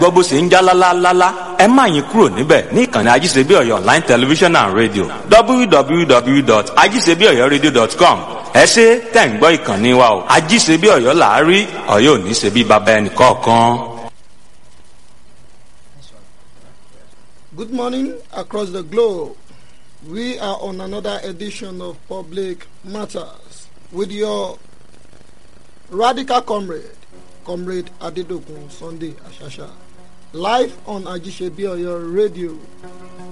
gbọ́ bó ṣe ń já lálálálá ẹ má yín kúrò níbẹ̀ ní ìkànnì ajíṣebíọ̀yọ̀ online television and radio www.ajíṣebíọ̀yọ̀radio.com ẹ ṣe tẹ̀ ń gbọ́ ìkànnì wa o ajíṣebíọ̀yọ̀ làárí ọ̀yọ́ ò ní ṣe bí baba ẹnì kọ̀ọ̀kan. Good morning across the globe. We are on another edition of Public Matters with your radical comrade, Comrade Adedokun Sunday Ashasha, live on Ajisebioyo Radio.